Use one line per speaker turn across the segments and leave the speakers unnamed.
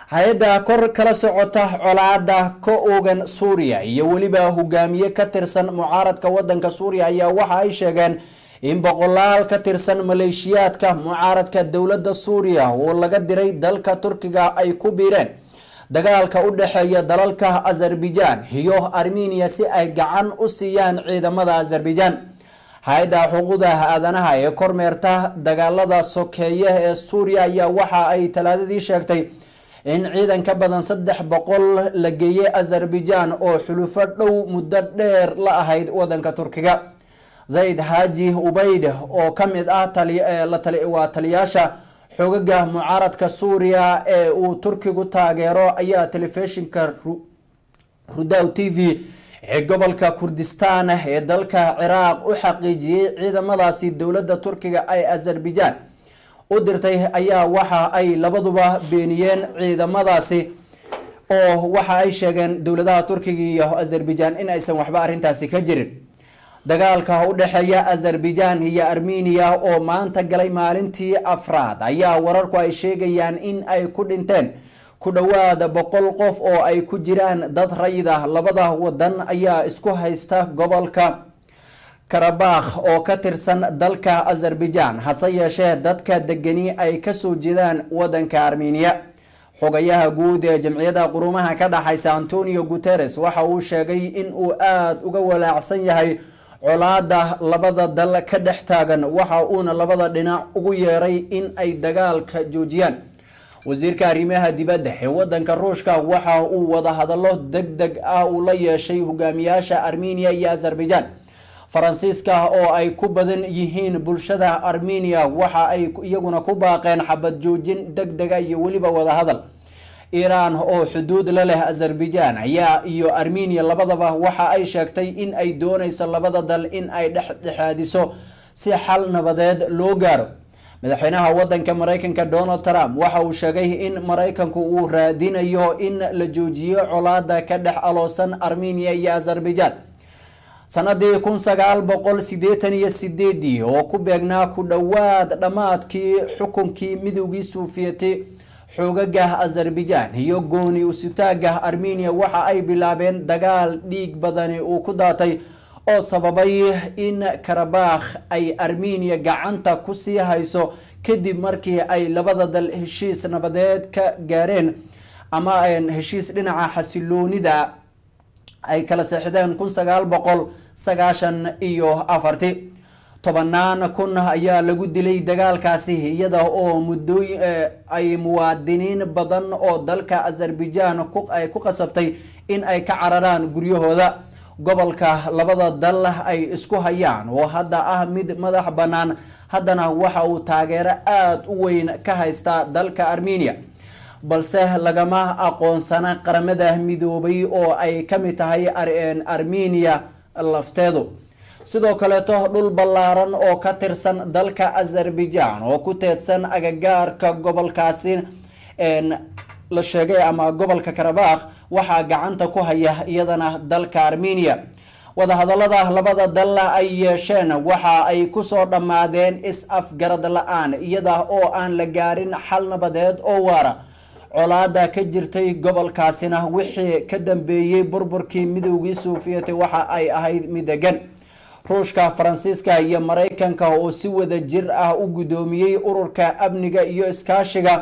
hay-adda kor kala socota colaada ka oogan suuriya iyo weliba hogaamiye ka tirsan mucaaradka wadanka suuriya ayaa waxa ay sheegeen in boqolaal ka tirsan maleeshiyaadka mucaaradka dowladda suuriya oo laga diray dalka turkiga ay ku biireen dagaalka u dhexeeya dalalka azerbaijan iyo armeniya si ay gacan u siiyaan ciidamada azerbaijan hay-adda xuquuqda aadanaha ee kormeerta dagaalada sokeeye ee suuriya ayaa waxa ay talaadadii sheegtay in ciidan ka badan saddex boqol la geeyey azerbaijan oo xulufo dhow muddo dheer la ahayd wadanka turkiga zayd xaaji ubayd oo ka mid ah waa taliyaasha xogaga mucaaradka suuriya ee uu turkigu taageero ayaa telefishinka rudaw t v ee gobolka kurdistan ee dalka ciraaq u xaqiijiyey ciidamadaasi dowladda turkiga ay azerbaijan u dirtay ayaa waxa ay labaduba beeniyeen ciidamadaasi oo waxa ay sheegeen dowladaha turkiga iyo azerbaijan in aysan waxba arrintaasi ka jirin dagaalka u dhexeeya azerbaijan iyo armeniya oo maanta galay maalintii afraad ayaa wararku ay sheegayaan in ay ku dhinteen ku dhowaada boqol qof oo ay ku jiraan dad rayid ah labada wadan ayaa isku haysta gobolka karabakh oo ka tirsan dalka azerbaijan hase yeeshee dadka degani ay kasoo jeedaan wadanka armeniya xogayaha guud ee jamciyadda qurumaha ka dhaxaysa antonio guteres waxa uu sheegay in uu aada uga walaacsan yahay colaada labada dal ka dhex taagan waxa uuna labada dhinac ugu yeeray in ay dagaalka joojiyaan wasiirka arrimaha dibadda ee wadanka ruushka waxa uu wadahadallo deg deg ah uu la yeeshay hogaamiyaasha armeniya iyo azerbaijan faransiiska oo ay ku badan yihiin bulshada armeniya waxa ay iyaguna ku baaqeen xabad joojin deg dega iyo weliba wadahadal iiraan oo xuduud la leh azerbaijan ayaa iyo armeniya labadaba waxa ay sheegtay in ay doonayso labada dal in ay dhexdhexaadiso si xal nabadeed loo gaaro madaxweynaha wadanka maraykanka donald trump waxa uu sheegay in maraykanku uu raadinayo in la joojiyo colaada ka dhex aloosan armeniya iyo azerbaijan sanadii kun sagaal boqol sideetan iyo sideedii oo ku beegnaa ku dhowaad dhammaadkii xukunkii midowgii suufiyati xoogaga azerbaijan iyo gooni usutaaga armeniya waxa ay bilaabeen dagaal dhiig badani uu ku daatay oo sababay in karabakh ay armeniya gacanta kusii hayso kadib markii ay labada dal heshiis nabadeed ka gaareen ama heshiis dhinaca xasiloonida ay kala seexdeen kun sagaal boqol sagaashan iyo afarti tobanaan kun ayaa lagu dilay dagaalkaasi iyada oo muddooy ay muwaadiniin badan oo dalka azerbaijan ay ku qasabtay in ay ka cararaan guryahooda gobolka labada dal ay isku hayaan oo hadda ah mid madax bannaan haddana waxa uu taageero aada u weyn ka haystaa dalka armeniya balse lagama aqoonsana qaramada midoobay oo ay ka mid tahay armeniya lafteedu sidoo kaleeto dhul ballaaran oo ka tirsan dalka azerbaijan oo ku teedsan agagaarka gobolkaasi la sheegay ama gobolka karabakh waxaa gacanta ku haya iyadana dalka armeniya wadahadalada labada dal ay yeesheen waxa ay kusoo dhammaadeen is-afgarad la-aan iyada oo aan la gaarin xal nabadeed oo waara colaada ka jirtay gobolkaasina wixii ka dambeeyey burburkii midowgii suufiyati waxa ay ahayd mid degan ruushka faransiiska iyo maraykanka oo si wada jir ah u guddoomiyey ururka amniga iyo iskaashiga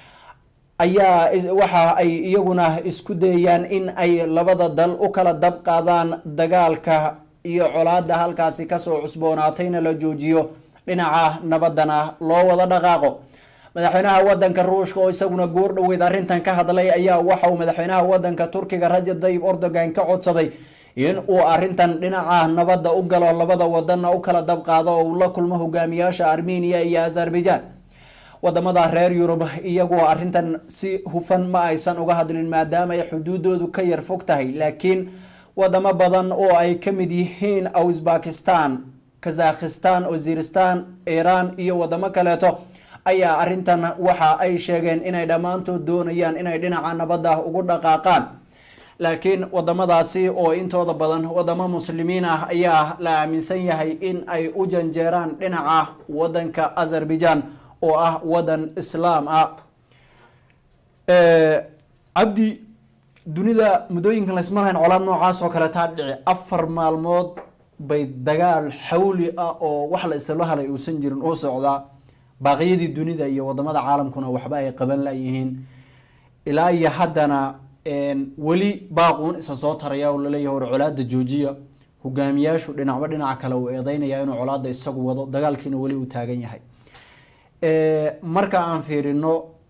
ayaa waxa ay iyaguna isku dayayaan in ay labada dal u kala dab qaadaan dagaalka iyo colaada halkaasi kasoo cusboonaatayna la joojiyo dhinaca nabadana loo wada dhaqaaqo madaxweynaha wadanka ruushka oo isaguna goor dhoweyd arrintan ka hadlay ayaa waxa uu madaxweynaha wadanka turkiga rajab tayyib erdogan ka codsaday in uu arrintan dhinaca nabadda u galo labada wadanna u kala dab qaado oo uu la kulmo hogaamiyaasha armeniya iyo azerbaijan wadamada reer yurub iyagu arrintan si hufan ma aysan uga hadlin maadaama ay xuduudoodu ka yar fog tahay laakiin wadamo badan oo ay ka mid yihiin uzbakistan kazakhistan waziristan iiraan iyo wadamo kaleeto ayaa arrintan waxa ay sheegeen inay dhammaantood doonayaan inay dhinaca nabadda ugu dhaqaaqaan laakiin wadamadaasi oo intooda badan wadamo muslimiin ah ayaa la aaminsan yahay in ay u janjeeraan dhinaca wadanka azerbaijan oo ah wadan islaam ah cabdi dunida muddooyinkan laysma lahayn colaad noocaas oo kale taa dhici afar maalmood bay dagaal xawli ah oo wax la isla halay uusan jirin uu socdaa baaqyadii dunida iyo wadamada caalamkuna waxba ay qaban layihiin ilaa iyo haddana weli baaquun isa soo taraya oo laleeyahay war colaada joojiya hogaamiyaashu dhinacba dhinaca kale uu eedeynaya inuu colaada isagu wado dagaalkiina weli uu taagan yahay marka aan fiirino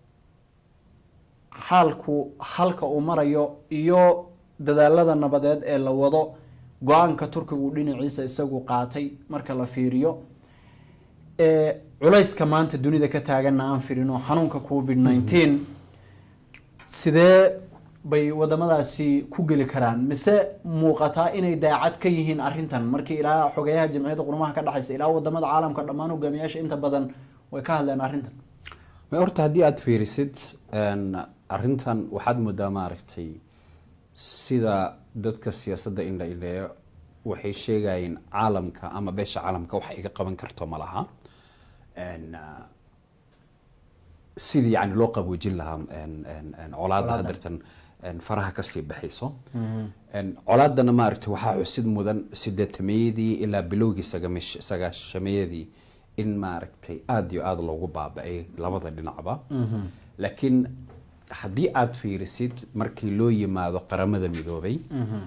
xaalku halka uu marayo iyo dadaalada nabadeed ee la wado go-aanka turkigu dhinaciisa isagu qaatay marka la fiiriyo culayska maanta dunida ka taaganna aan fiirino xanuunka covid nineteen sidee bay wadamadaasi ku geli karaan mise muuqataa inay daacad ka yihiin arintan markii ilaa xogeyaha jamciyadda qurumaha ka dhexaysa ilaa wadamada caalamka dhammaan hogaamiyaasha inta badan way ka hadleen arrintan
horta haddii aada fiirisid arrintan waxaad moodaa maaragtay sida dadka siyaasadda indha indheeyo waxay sheegayeen caalamka ama beesha caalamka wax iga qaban karto ma laha sidii yani loo qaboojin lahaa colaadda hadeertan faraha kasii baxayso colaadana maaragtay waxaa xusid mudan sideetameeyadii ilaa bilowgii sagaashameeyadii in maaragtay aada iyo aada loogu baaba-ay labada dhinacba laakiin haddii aada fiirisid markii loo yimaado qaramada midoobay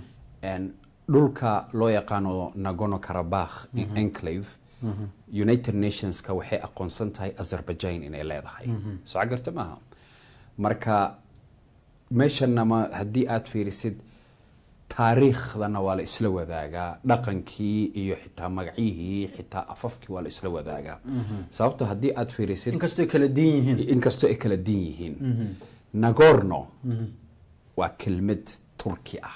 dhulka loo yaqaano nagono karabakh enclave united nationska waxay aqoonsan tahay azerbaijan inay leedahay soo garta maaha marka meeshanama haddii aada fiirisid taariikhdana waa la isla wadaagaa dhaqankii iyo xitaa magacyihii xitaa afafkii waa la isla wadaagaa sababto haddii aada fiirisid
inkastoo kala diin yihiin
inkastoo ay kala din yihiin nagorno waa kelmad turki ah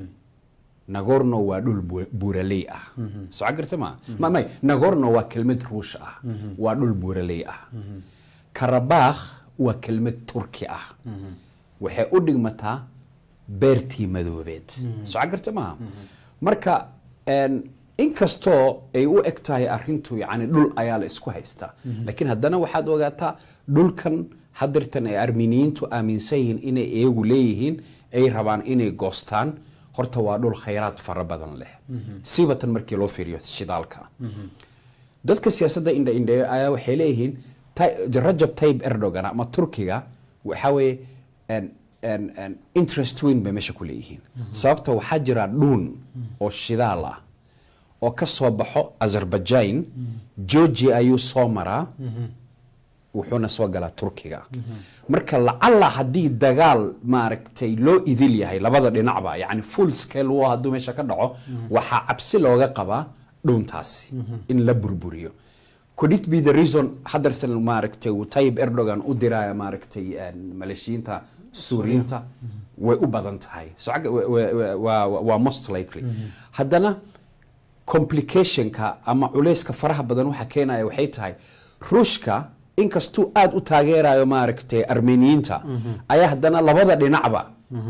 nagorno waa dhul buuraley ah soo garta ma ma may nagorno waa kelmad ruush ah waa dhul buuraley ah karabakh waa kelmad turki ah waxay u dhigmataa beertii madoobeed soo garta maaha marka inkastoo ay u eg tahay arintu yani dhul ayaa la isku haystaa laakiin haddana waxaad ogaataa dhulkan hadirtan ay arminiyiintu aaminsan yihiin inay iyagu leeyihiin ay rabaan inay goostaan horta waa dhul khayraad fara badan leh sibatan markii loo fiiriyo shidaalka dadka siyaasadda indha indheeyo ayaa waxay leeyihiin rajab tayib erdogan ama turkiga waxaa weeye interest weyn bay meesha ku leeyihiin sababta waxaa jira dhuun oo shidaal ah oo ka soo baxo azerbaijan georgia ayuu soo maraa wuxuuna soo galaa turkiga marka lacalla haddii dagaal maaragtay loo idil yahay labada dhinacba yani full scale war hadduu meesha ka dhaco waxaa cabsi looga qabaa dhuuntaasi in la burburiyo could it be the reason hadartan maaragtay uu tayib erdogan u diraya maaragtay maleeshiyiinta suuriyiinta way u badan tahay waa most likely haddana complicationka ama culeyska faraha badan waxa keenaya waxay tahay ruushka inkastuu aada u taageerayo maaragtay armeniyiinta ayaa haddana labada dhinacba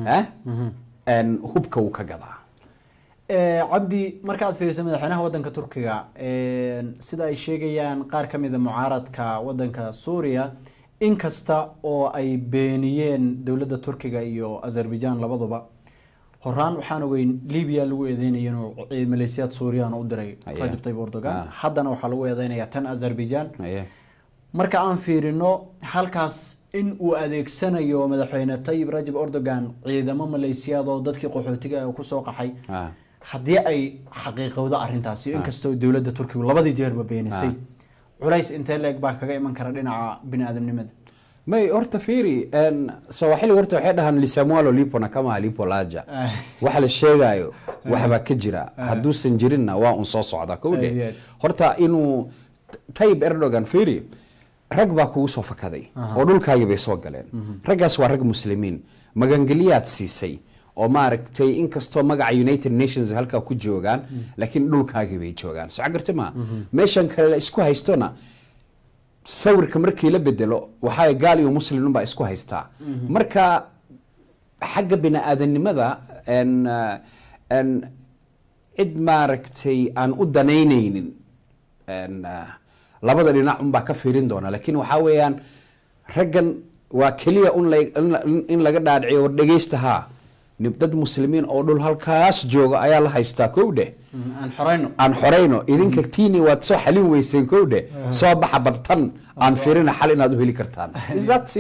hubka uu ka gadaa
cabdi markaad fiirisa madaxweynaha wadanka turkiga sida ay sheegayaan qaar ka mida mucaaradka wadanka suuriya inkasta oo ay beeniyeen dowladda turkiga iyo azerbaijan labaduba horaan waxaan ogeyn libya lagu eedeynaya inuu maleesiyaad suuriyan u diray rajab tayyib erdogan haddana waxaa lagu eedeynaya tan azerbaijan marka aan fiirino halkaas in uu adeegsanayo madaxweyne tayyib rajab erdogan ciidamo maleesiyaad oo dadkii qaxootiga kusoo qaxay haddii ay xaqiiqowdo arintaasi inkastoo dowladda turkigu labadii jeerba beenisay culays intee leeg baa kaga iman kara dhinaca bini aadamnimada
may horta fiiri sawaaxili horta waxay dhahaan lisamualo lipona kama lipo laja waxa la sheegayo waxbaa ka jira hadduusan jirinna waa un soo socda kowdhe horta inuu tayib erdogan fiiri rag baa kugu soo fakaday oo dhulkaagii bay soo galeen raggaas waa rag muslimiin magangeliyaad siisay oo maaragtay inkastoo magaca united nations halkaa ku joogaan laakiin dhulkaagii bay joogaan soo garta maa meeshan kale la isku haystona sawirka markii la bedelo waxaa gaal iyo muslim baa isku haystaa marka xagga bini aadanimada cid maaragtay aan u danaynaynin labada dhinac unbaa ka fiirin doona laakiin waxaa weeyaan raggan waa keliya un la- in la- in laga dhaadhiciyo war dhegeysta haa nin- dad muslimiin oo dhul halkaas jooga ayaa la haystaa kow dheh
aan xorayno
aan xorayno idinka tiini waad soo xalin weyseen kow dheh soo baxa bartan aan firina xal inaad u heli kartaan Is that